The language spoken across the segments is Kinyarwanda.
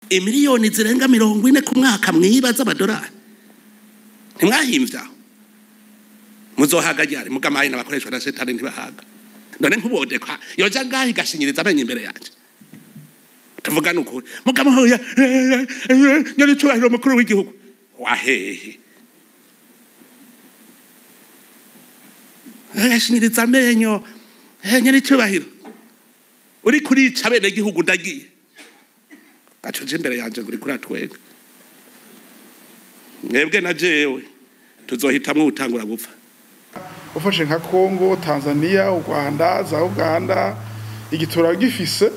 imiliyoni zirenga mirongo ine ku mwaka mwiba z'amadolari ntimwahimbya muzohaga ryari mugamaye n'abakoreshwa na setani ntibahaga none nk'ubodekwa yoja ngaho igashinyiriza amenyo imbere yanjye tuvuga n'ukuri mugamuhuye nyoni cyubahiro mukuru w'igihugu wahehe agashinyiriza amenyo nyoni cyubahiro uri kurica bene gihugu ndagiye gacuje imbere yanjye ngo uri kuratwenga mwebwe na jewe tuzohitamwo utangura gupfa ufashe nka kongo tanzania u rwanda za uganda igitura gifise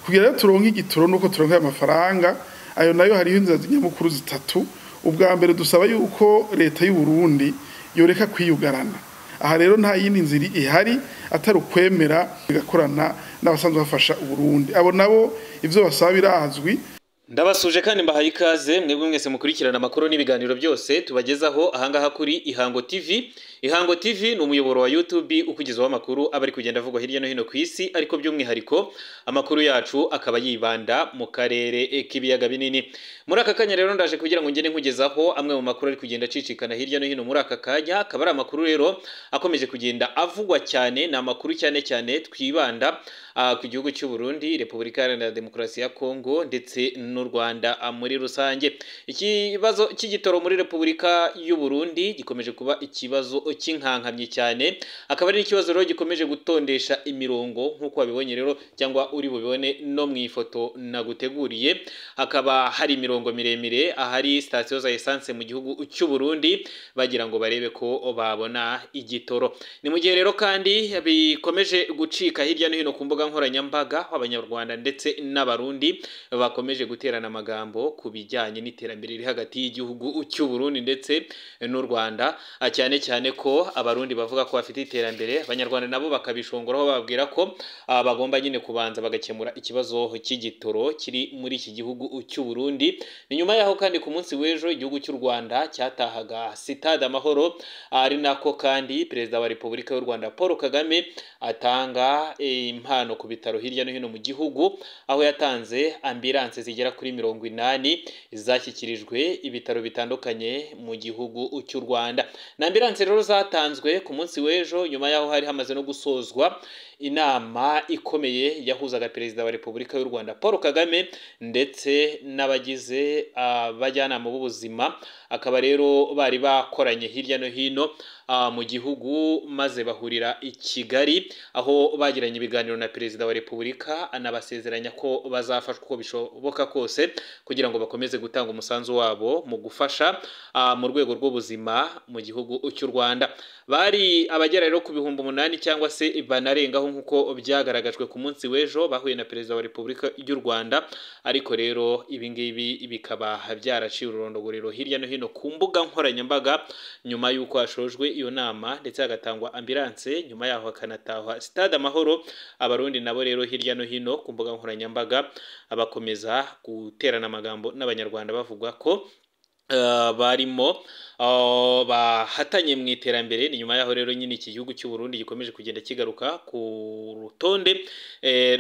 kugira ngo turonke igituro nuko turonke amafaranga ayo nayo hariho inzira nyamukuru zitatu ubwa mbere dusaba yuko leta y'u Burundi yoreka kwiyugarana aha rero nta yindi nzira ihari atari ukwemera igakorana n'abasanzwe bafasha Burundi abo nabo ibyo basaba birazwi ndabasuje kandi mbahaye ikaze mwebwe mwese mukurikirana amakuru n'ibiganiro byose tubagezaho ahangaha kuri ihango tv ihango tv ni umuyoboro wa youtube ukugezaho amakuru aba ari kugenda avugwa hirya no hino ku isi ariko by'umwihariko amakuru yacu akaba yibanda mu karere k'ibiyaga binini muri aka kanya rero ndaje kugira ngo ngende nkugezaho amwe mu makuru ari kugenda acicikana hirya no hino muri aka kanya akaba ari amakuru rero akomeje kugenda avugwa cyane ni amakuru cyane cyane twibanda ku gihugu cy'u Burundi repubulika iharanira demokarasi ya kongo ndetse n'u Rwanda muri rusange ikibazo cy'igitoro muri Repubulika y'u Burundi gikomeje kuba ikibazo cy'inkankamyi cyane akaba ari ikibazo rero gikomeje gutondesha imirongo nk'uko wabibonye rero cyangwa uri bubibone no mu ifoto naguteguriye hakaba hari imirongo miremire ahari sitasiyo za esanse mu gihugu cy'u Burundi bagira ngo barebe ko babona igitoro ni mu gihe rero kandi bikomeje gucika hirya no hino ku mbuga nkoranyambaga abanyarwanda ndetse n'abarundi bakomeje guterana amagambo ku bijyanye n'iterambere riri hagati y'igihugu cy'u Burundi ndetse n'u Rwanda cyane cyane ko abarundi bavuga ko bafite iterambere abanyarwanda nabo bakabishongoraho bababwira ko bagomba nyine kubanza bagakemura ikibazo cy'igitoro kiri muri iki gihugu cy'u Burundi ni nyuma yaho kandi ku munsi w'ejo igihugu cy'u Rwanda cyatahaga sitade amahoro ari nako kandi perezida wa Repubulika y'u Rwanda Paul Kagame atanga impano ku bitaro hirya no hino mu gihugu aho yatanze ambulance zigera kuri mirongo inani zashyikirijwe ibitaro bitandukanye mu gihugu cy'u Rwanda na ambiranse rero zatanzwe ku munsi w'ejo nyuma yaho hari hamaze no gusozwa inama ikomeye yahuzaga perezida wa repubulika y'u Rwanda Paul Kagame ndetse n'abagize abajyanama b'ubuzima akaba rero bari bakoranye hirya no hino mu gihugu maze bahurira i Kigali aho bagiranye ibiganiro na perezida wa repubulika anabasezeranya ko bazafashwa uko bishoboka kose kugira ngo bakomeze gutanga umusanzu wabo mu gufasha mu rwego rw'ubuzima mu gihugu cy'u Rwanda bari abagera rero ku bihumbi umunani cyangwa se banarengaho nk'uko byagaragajwe ku munsi w'ejo bahuye na perezida wa repubulika y'u Rwanda ariko rero ibi ngibi bikaba byaraciye ururondogorero hirya no hino ku mbuga nkoranyambaga nyuma y'uko hashojwe iyo nama ndetse hagatangwa ambilanse nyuma yaho hakanatahwa sitade amahoro abarundi nabo rero hirya no hino ku mbuga nkoranyambaga bakomeza guterana amagambo n'abanyarwanda bavuga ko barimo bahatanye mu iterambere ni nyuma yaho rero nyine iki gihugu cy'u Burundi gikomeje kugenda kigaruka ku rutonde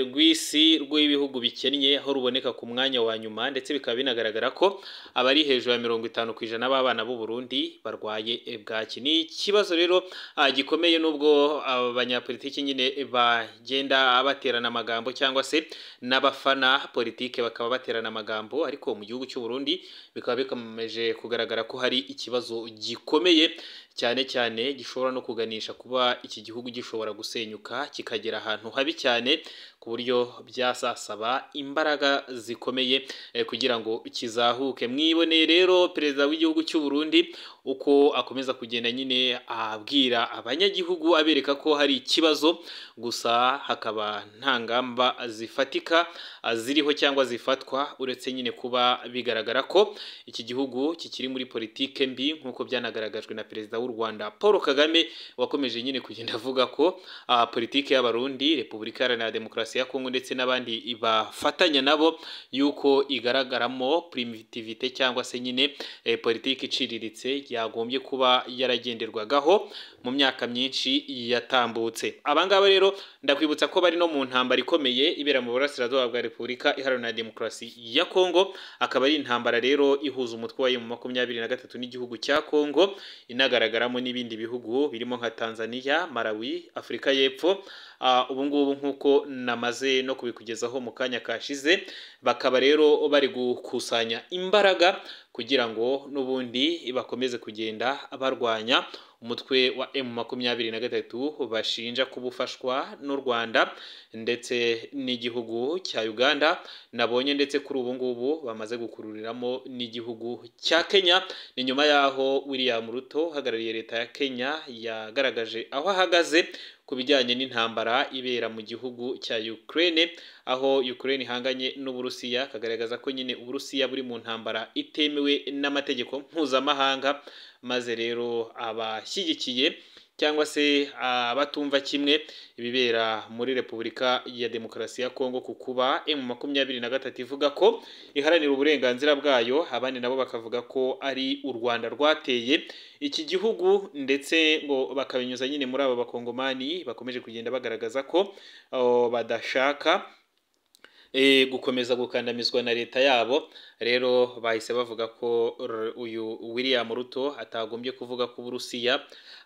rw'isi rw'ibihugu bikennye aho ruboneka ku mwanya wa nyuma ndetse bikaba binagaragara ko abari hejuru ya mirongo itanu ku ijana b'abana b'u Burundi barwaye bwaki ni ikibazo rero gikomeye n'ubwo abanyapolitiki nyine bagenda baterana amagambo cyangwa se n'abafana politike bakaba baterana amagambo ariko mu gihugu cy'u Burundi bikaba bikomeje kugaragara ko hari ikibazo gikomeye cyane cyane gishobora no kuganisha kuba iki gihugu gishobora gusenyuka kikagera ahantu habi cyane ku buryo byasasaba imbaraga zikomeye kugira ngo kizahuke mwiboneye rero perezida w'igihugu cy'u Burundi uko akomeza kugenda nyine abwira abanyagihugu abereka ko hari ikibazo gusa hakaba nta ngamba zifatika ziriho cyangwa zifatwa uretse nyine kuba bigaragara ko iki gihugu kikiri muri politike mbi nk'uko byanagaragajwe na perezida w'u rwanda paul kagame wakomeje nyine kugenda avuga ko ah, politiki y'abarundi repubulika iharanira demokarasi ya kongo ndetse n'abandi bafatanya nabo yuko igaragaramo primitivite cyangwa se nyine eh, politiki iciriritse yagombye kuba yaragenderwagaho mu myaka myinshi yatambutse abangaba rero ndakwibutsa ko bari no mu ntambara ikomeye ibera mu burasirazuba bwa repubulika iharanira demokarasi ya kongo akaba ari intambara rero ihuza umutwe wayo mu makumyabiri na gatatu n'igihugu cya kongo inagaragaramo n'ibindi bihugu birimo nka tanzania malawi afurika y'epfo Ah, ubu ngubu nk'uko namaze no kubikugezaho mu kanya kashize bakaba rero bari gukusanya imbaraga kugira ngo n'ubundi bakomeze kugenda barwanya umutwe wa M makumyabiri na gatatu bashinja kuba ufashwa n'u Rwanda ndetse n'igihugu cya Uganda nabonye ndetse kuri ubu ngubu bamaze gukururiramo n'igihugu cya Kenya ni nyuma y'aho William Ruto uhagarariye leta ya Kenya yagaragaje aho ahagaze ku bijyanye n'intambara ibera mu gihugu cya Ukraine aho Ukraine ihanganye n'Uburusiya akagaragaza ko nyine Uburusiya buri mu ntambara itemewe n'amategeko mpuzamahanga maze rero abashyigikiye cyangwa se abatumva kimwe ibibera muri repubulika ya demokarasi ya kongo ku kuba emu makumyabiri na gatatu ivuga ko iharanira uburenganzira bwayo abandi nabo bakavuga ko ari u rwanda rwateye iki gihugu ndetse ngo bakabinyuza nyine muri abo bakongomani bakomeje kugenda bagaragaza ko oh, badashaka eh, gukomeza gukandamizwa na leta yabo rero bahise bavuga ko r- uyu William Ruto atagombye kuvuga ko Uburusiya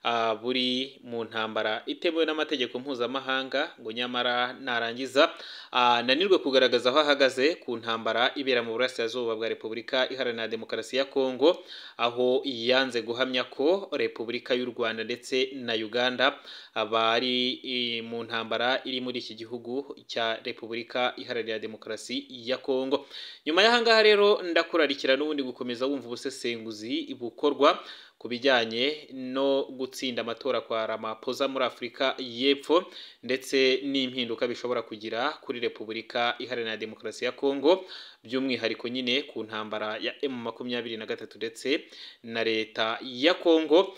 ah, buri mu ntambara itemewe n'amategeko mpuzamahanga ngo nyamara narangiza ah, nanirwe kugaragaza aho ahagaze ku ntambara ibera mu burasirazuba bwa Repubulika Iharanira Demokarasi ya Kongo aho yanze guhamya ko Repubulika y'u Rwanda ndetse na Uganda abari eh, mu ntambara iri muri iki gihugu cya Repubulika Iharanira Demokarasi ya Kongo nyuma y'ahangaha rero ndakurarikira n'ubundi gukomeza wumva ubusesenguzi bukorwa ku bijyanye no gutsinda amatora kwa Ramaphosa muri Afurika y'Epfo ndetse n'impinduka bishobora kugira kuri Repubulika Iharanira Demokarasi ya Kongo by'umwihariko nyine ku ntambara ya M23 ndetse na leta ya Kongo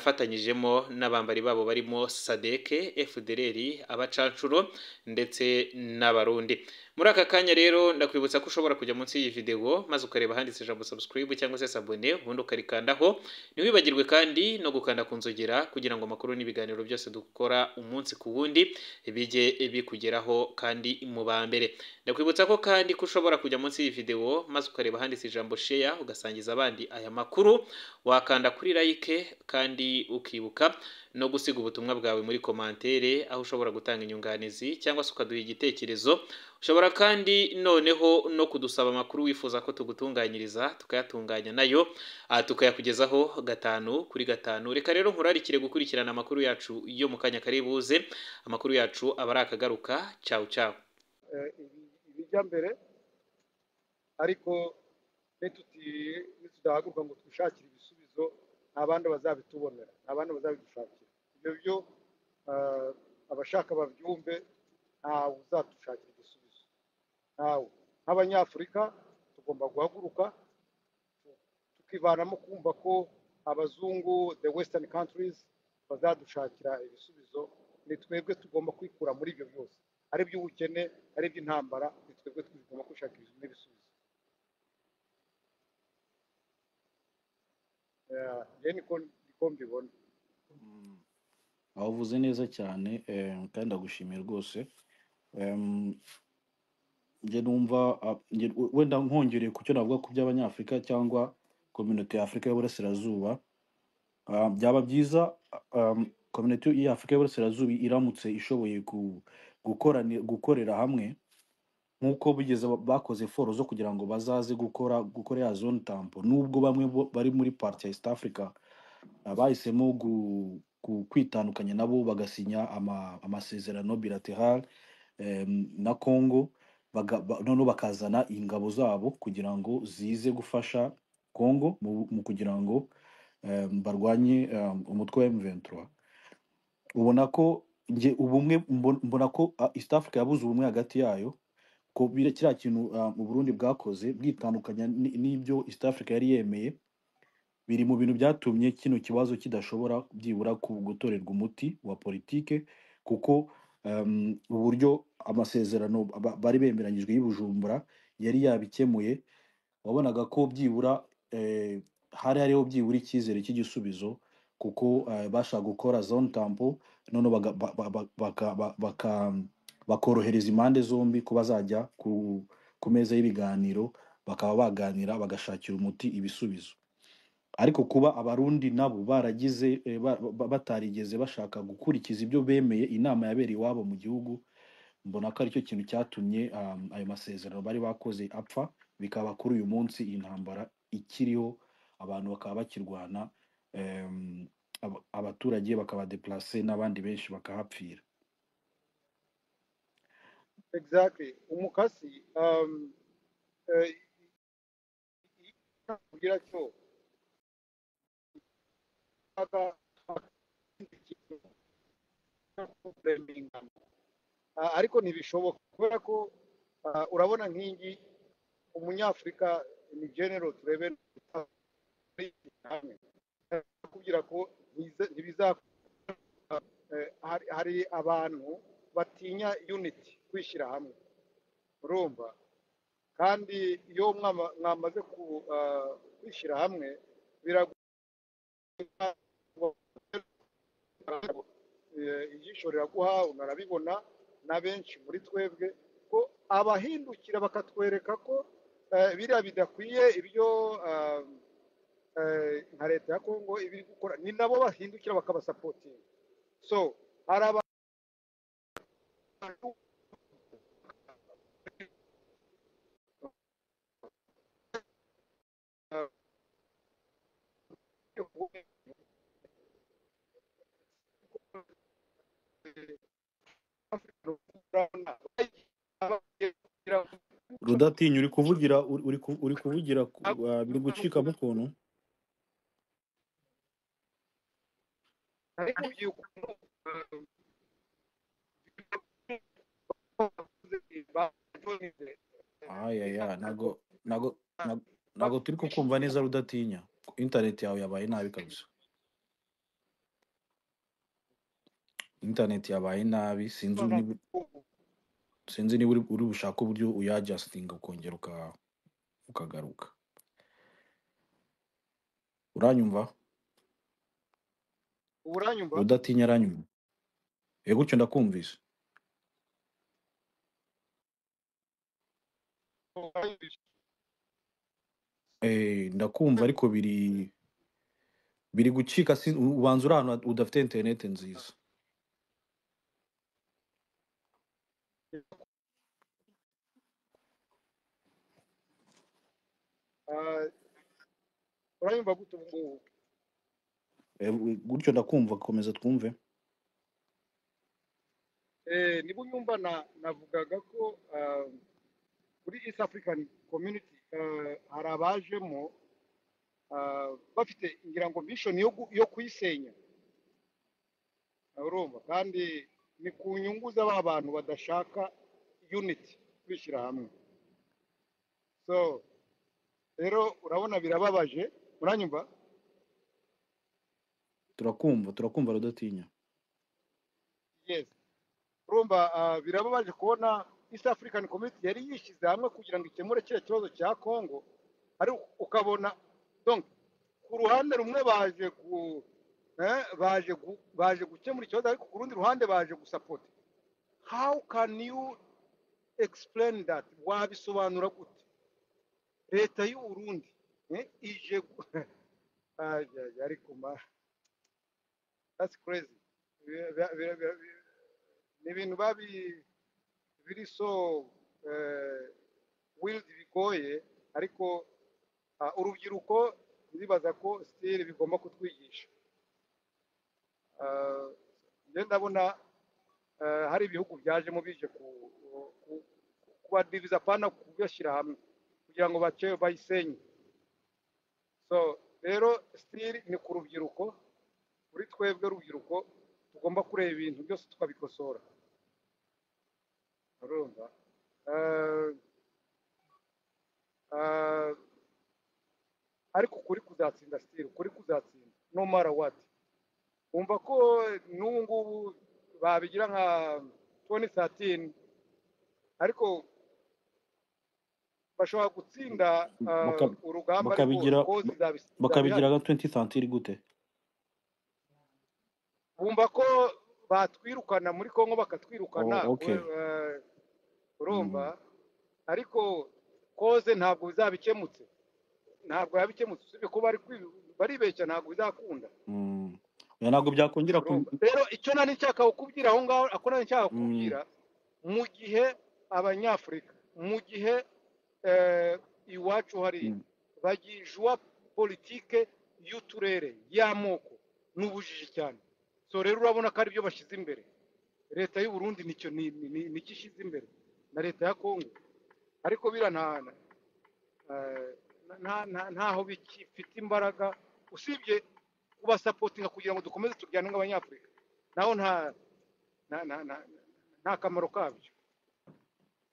banafatanyijemo n'abambari babo barimo sadeke efudereri abacanshuro ndetse n'abarundi muri aka kanya rero ndakwibutsa ko ushobora kujya munsi y'iyi videwo maze ukareba ahanditse ijambo subscribe cyangwa se sabone ubundi ukarikandaho ntiwibagirwe kandi no gukanda ku nzogera kugira ngo amakuru n'ibiganiro byose dukora umunsi ku wundi bijye bikugeraho kandi mu ba mbere ndakwibutsa ko kandi ko ushobora kujya munsi y'iyi videwo maze ukareba ahanditse ijambo sheya ugasangiza abandi aya makuru wakanda kuri like kandi ukibuka no gusiga ubutumwa bwawe muri komantere aho ushobora gutanga inyunganizi cyangwa se ukaduha igitekerezo ushobora kandi noneho no kudusaba amakuru wifuza ko tugutunganyiriza tukayatunganya nayo ah, tukayakugezaho gatanu kuri gatanu reka rero nkurarikire gukurikirana amakuru yacu yo mu kanya kari buze amakuru yacu aba ari akagaruka cawu cawu eh, ibi- ibijya mbere ariko nituti- nitudahaguruka ngo twishakire ibisubizo nta bandi bazabitubonera nta bandi bazabidushakira ibyo byo eh, abashaka babyumve ntawe uzatushakira igisubizo ntawe nk'abanyafurika tugomba guhaguruka tu- tukivanamo kumva ko abazungu the western countries bazadushakira ibisubizo ni twebwe tugomba kwikura muri ibyo byose ari iby'ubukene ari iby'intambara ni twebwe tugomba kwishakira n'ibisubizo Eh, njye niko niko mbibona Mm. aho uvuze neza cyane eh, kandi ndagushimiye rwose Em, njye numva ah, njye- we- wenda nkongereye ku cyo navuga ku by'abanyafurika cyangwa kominote y'afurika y'uburasirazuba Ah, byaba byiza ah, um, kominote y'afurika y'uburasirazuba iramutse ishoboye gu- gukorani- gukorera hamwe nk'uko bigeze ba- bakoze foro zo kugira ngo bazaze gukora gukora ya zone tampo nubwo bamwe bo- bari muri parti ya east africa ah, bahisemo gu- gu- kwitandukanya nabo bagasinya ama- amasezerano bilateral em, na congo baga- ba- noneho bakazana ingabo zabo kugira ngo zize gufasha congo mu mu kugira ngo em, barwanye em, umutwe wa m23 ubona ko nge ubumwe mbon- mbona ko ah, east africa yabuze ubumwe hagati yayo ko bira kiriya kintu ah, u Burundi bwakoze bwitandukanya ni- n'ibyo East Africa yari yemeye biri mu bintu byatumye kino kibazo kidashobora byibura ku- gutorerwa umuti wa politike kuko em, uburyo amasezerano ba- bari bemeranyijwe y'i Bujumbura yari yabikemuye wabonaga ko byibura eh, hari hariho byibura icyizere cy'igisubizo kuko eh, bashaka gukora zone tampo noneho baga- ba- ba- ba- baka- ba- baka- bakorohereza impande zombi ko bazajya ku, ku meza y'ibiganiro bakaba baganira bagashakira umuti ibisubizo ariko kuba abarundi nabo baragize eh, ba- ba- batarigeze bashaka gukurikiza ibyo bemeye inama yabereye iwabo mu gihugu mbona ko aricyo kintu cyatumye um, ayo masezerano bari bakoze apfa bikaba kuri uyu munsi iyi ntambara ikiriho abantu bakaba bakirwana em, aba- abaturage bakaba deplase n'abandi benshi bakahapfira exactly umukasi um, eh, kugira cyo aka- kureminga. Ah, ariko ntibishoboka kubera ko ah, urabona nk'ingi umunyafurika ni genero turebe hamwe kubwira ko ntize- ntibiza eh, hari hari abantu batinya unity kwishyira hamwe urumva kandi iyo mwama- mwamaze ku- ah, kwishyira hamwe biragoye Eh, ijisho riraguha unarabibona na benshi muri twebwe ko abahindukira bakatwereka ko eh, biriya bidakwiye ibyo ah, eh, nka leta ya kongo ibiri gukora ni nabo bahindukira bakabasapotinga so hari abantu ah, rudatinya uri kuvugira uri uri ku- uri kuvugira ku- ah, biri gucikamo ukuntu ayaya ntago ntago ntago ntago turi kukumva neza rudatinya intaneti yawe yabaye nabi kabisa intaneti yabaye nabi sinzi niba sinzi niba uri uri bushake uburyo uyajyasitinga ukongera uka- ukagaruka uranyumva uburanyumva rudatinya aranyumva yego gutyo ndakumvise Eh, ndakumva ariko biri biri gucika sin- ubanza uri ahantu udafite interineti nziza Ah, uranyumva gute ubu ngubu Eh, gu- gutyo ndakumva komeza twumve Eh, niba unyumva na- navugaga ko ah, kuri east african community eh, hari abajemo ah, bafite ngira ngo mission yo gu- yo kuyisenya urumva kandi ni ku nyungu z'aba bantu badashaka unity kwishyira hamwe so rero urabona birababaje uranyumva turakumva turakumva rudatinya yes urumva ah, birababaje kubona east african community yari yishyize hamwe kugira ngo ikemure kiriya kibazo cya congo ariko ukabona donc ku ruhande rumwe baje ku eh, baje gu, baje gukemura ikibazo ariko ku rundi ruhande baje gusapota how can you explain that wabisobanura gute leta y'u Burundi eh, ije gu- Ay, ay, ay, ariko ma that's crazy Bira- bira- bira- bira- bira- ni ibintu babi biri so eh, wild bigoye ariko ah, urubyiruko ndibaza ko still bigomba kutwigisha Ah, njye ndabona ah, hari ibihugu byajemo bije ku ku- kubadiviza apana kubashyira hamwe kugira ngo bace bayisenye so rero still ni ku rubyiruko kuri twebwe rubyiruko tugomba kureba ibintu byose tukabikosora urumva Ah, ah, ariko ukuri kuzatsinda sitiri ukuri kuzatsinda no mara wati wumva ko n'ubu ngubu babigira nka toni satini ariko bashobora gutsinda ah, Baka- urugamba ariko bakabigira kozi izaba izaba bakabigira ihari nka 20 centire gute bumva ko batwirukana muri kongo bakatwirukana oh, okay we- eh, urumva mm. ariko koze ntabwo bizabikemutse ntabwo yabikemutse usibye ko bari kwi- baribeshya ntabwo bizakunda Mm. oya ntabwo byakongera ku urumva rero icyo nari nshaka kukubwira aho ngaho ako nari nshaka mm. kukubwira mu gihe abanyafurika mu gihe eh, iwacu hariya Mm. bagijuwa politike y'uturere y'amoko ni ubujiji cyane so rero urabona ko aribyo bashyize imbere leta y'u Burundi nicyo ni- ni- ni- nicyo ishyize imbere na leta ya kongo ariko birantana eh, nta- nta- ntaho bifite imbaraga usibye kubasapotinga kugira ngo dukomeze turwane nk'abanyafurika naho nta nta nta nta- nta kamaro kabyo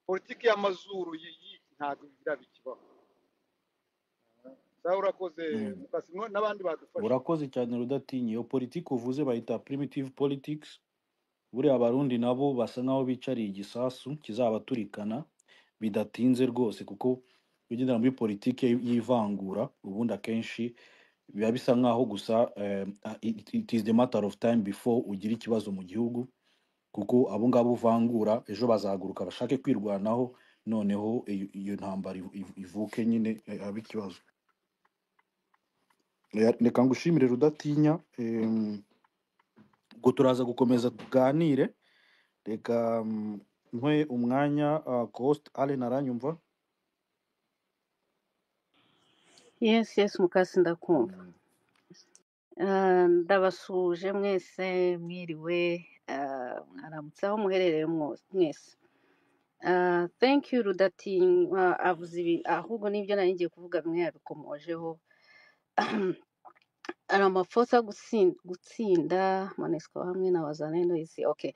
politiki y'amazuru yi- yi- ntabwo birabikibaho sawa urakoze Mm. mukasi mwa- n'abandi badufasha urakoze cyane rudatinya iyo politiki uvuze bayita primitive politics buriya abarundi nabo basa nkaho bicariye igisasu kizabaturikana bidatinze rwose kuko ugendera muri politiki y'ivangura ubundi akenshi biba bisa nkaho gusa eh, it, it is the matter of time before ugira ikibazo mu gihugu kuko abo ngabo uvangura ejo bazahaguruka bashake kwirwanaho noneho iyo iyo ntambara iv- iv- ivuke nyine eh, habe ikibazo Eh, reka ngushimire rudatinya em, ubwo turaza gukomeza tuganire reka mm, nkwe umwanya uh, cost allen aranyumva yes yes mukasi ndakumva Mm. Ah, ndabasuhuje mwese mwiriwe ah, mwaramutse aho muherereye mwo- mwese Ah, thank you rudatinywa avuze ibi ahubwo n'ibyo nari ngiye kuvuga bimwe yabikomojeho ari amafosa gutsinda, gutsinda monesco hamwe na wazalendo isi okay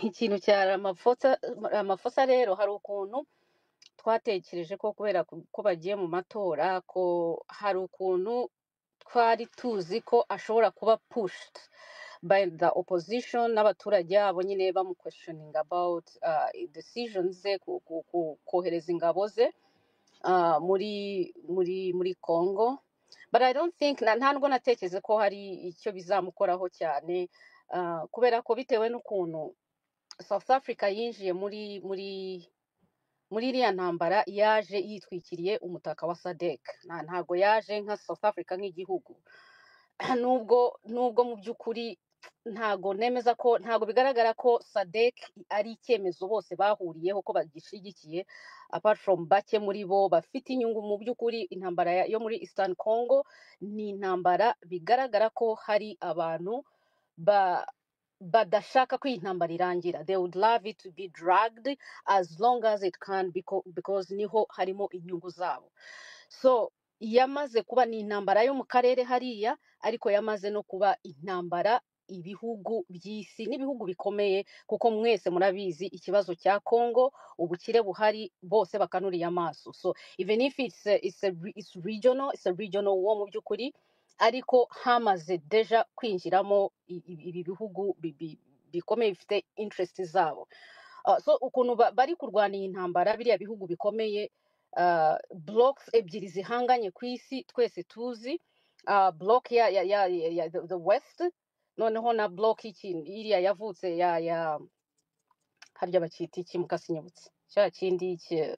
ikintu cya amafosa amafosa rero hari ukuntu twatekereje ko kubera ku- ko bagiye mu matora ko hari ukuntu twari tuzi ko ashobora kuba pushed by the opposition n'abaturage babo nyine bamuquestioning about uh, decisions ze ku, ku, ku, kohereza ingabo ze uh, muri muri muri Congo but I don't think na ntabwo natekereza ko hari icyo bizamukoraho cyane uh, kubera ko bitewe n'ukuntu South Africa yinjiye muri muri muri iriya ntambara yaje yitwikiriye umutaka wa sadek ntabwo yaje nka south africa nk'igihugu nubwo nubwo mu by'ukuri ntago nemeza ko ntago bigaragara ko sadek ari icyemezo bose bahuriyeho ko bagishyigikiye apart from bake muri bo bafite inyungu mu by'ukuri intambara ya- yo muri eastern congo ni intambara bigaragara ko hari abantu ba badashaka ko iyi ntambara irangira they would love it to be dragged as long as it can beco- because niho harimo inyungu zabo so yamaze kuba ni intambara yo mu karere hariya ariko yamaze no kuba intambara ibihugu by'isi n'ibihugu bikomeye kuko mwese murabizi ikibazo cya congo ubukire buhari bose bakanuriye amaso so even if it's a, it's a, re- it's regional it's a regional war mu by'ukuri ariko hamaze deja kwinjiramo i- i- ibi bihugu bi- bi- bikomeye bifite interest zabo Uh, so ukuntu ba- bari kurwana iyi ntambara biriya bihugu bikomeye uh, blocks ebyiri zihanganye ku isi twese tuzi uh, block ya, ya, ya, ya, ya the, the west noneho na block iki iriya yavutse ya ya harya bakita iki mukasinyibutse cya kindi ki-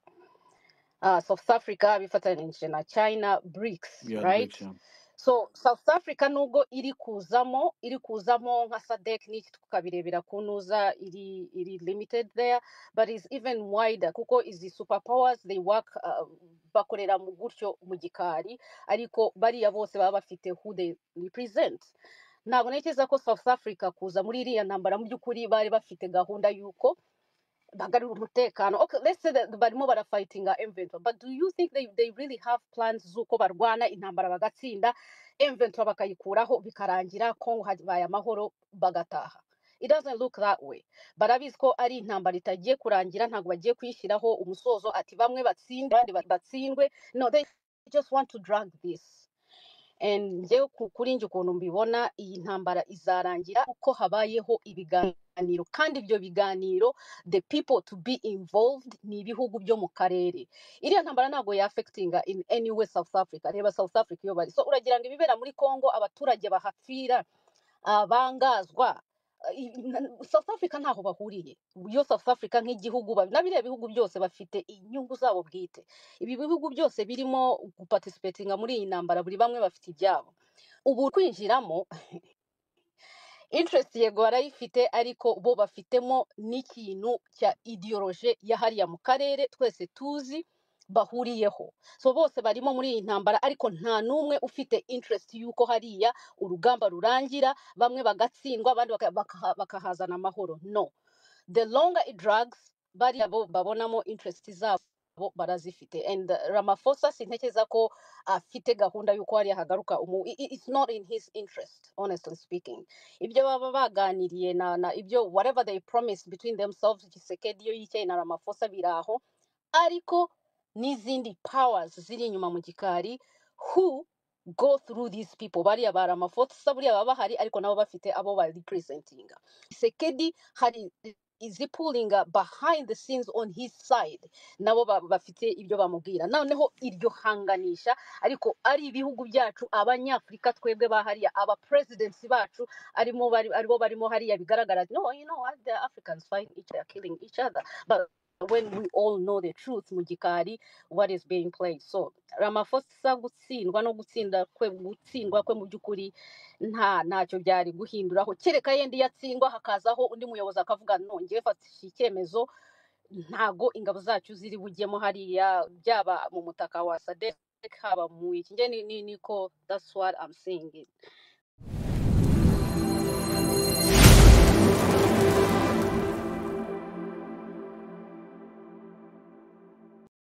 uh, South Africa bifatanije na China BRICS yeah right direction so South Africa nubwo iri kuzamo iri kuzamo nka SADC n'iki tukabirebera ku ntuza iri iri limited there but is even wider kuko izi super powers they work uh, bakorera mu gutyo mu gikari ariko bariya bose baba bafite who they represent ntabwo ntekereza ko South Africa kuza muri iriya ntambara mu by'ukuri bari bafite gahunda y'uko bagarura umutekano okay let's say that barimo barafightinga inventor but do you think they, they really have plans z'uko barwana intambara bagatsinda inventor bakayikuraho bikarangira kongo habaye amahoro bagataha it doesn't look that way barabizi ko ari intambara itagiye kurangira ntabwo bagiye kuyishyiraho umusozo ati bamwe batsinde abandi batsindwe no they I just want to drag this and njyewe ku- kuri njye ukuntu mbibona iyi ntambara izarangira uko habayeho ibiganiro kandi ibyo biganiro the people to be involved ni ibihugu byo mu karere iriya ntambara ntabwo ya affectinga in any way south africa reba south africa iyo bari so uragira ngo ibibera muri congo abaturage bahapfira abangazwa I- na- South Africa ntaho bahuriye yo South Africa nk'igihugu ba- na biriya bihugu byose bafite inyungu zabo bwite ibi bihugu byose birimo gupatisipetinga muri iyi ntambara buri bamwe bafite ibyabo ubu kwinjiramo interest yego barayifite ariko bo bafitemo n'ikintu cya ideoloje ya hariya mu karere twese tuzi bahuriyeho so bose barimo muri iyi ntambara ariko nta n'umwe ufite interest y'uko hariya urugamba rurangira bamwe bagatsindwa abandi baka- bakaha- bakahazana amahoro no the longer it drags bariya bo babonamo interest zabo barazifite and uh, Ramaphosa sintekereza ko afite gahunda y'uko hariya hagaruka umu i- i- it's not in his interest honestly speaking ibyo baba baganiriye na na ibyo whatever they promised between themselves Tshisekedi yo yicaye na Ramaphosa biraho ariko n'izindi powers ziri inyuma mu gikari who go through these people bariya ba Ramaphosa buriya baba bahari ariko nabo bafite abo ba representinga Tshisekedi hari is he pulling up behind the scenes on his side nabo ba- bafite ibyo bamubwira noneho iryo hanganisha ariko ari ibihugu byacu abanyafurika twebwe ba hariya aba presidents bacu arimo bari aribo barimo hariya bigaragara no you know what the africans fight each other killing each other but when we all know the truth mu gikari what is being played so Ramaphosa gutsindwa no gutsinda kwe gutsindwa kwe mu by'ukuri nta ntacyo byari guhinduraho kereka yenda iyo atsindwa hakazaho undi muyobozi akavuga nongeye fatisha icyemezo ntago ingabo zacu ziri bujyemo hariya byaba mu mutaka wa sadek haba mu iki nge ni, ni, niko that's what I'm saying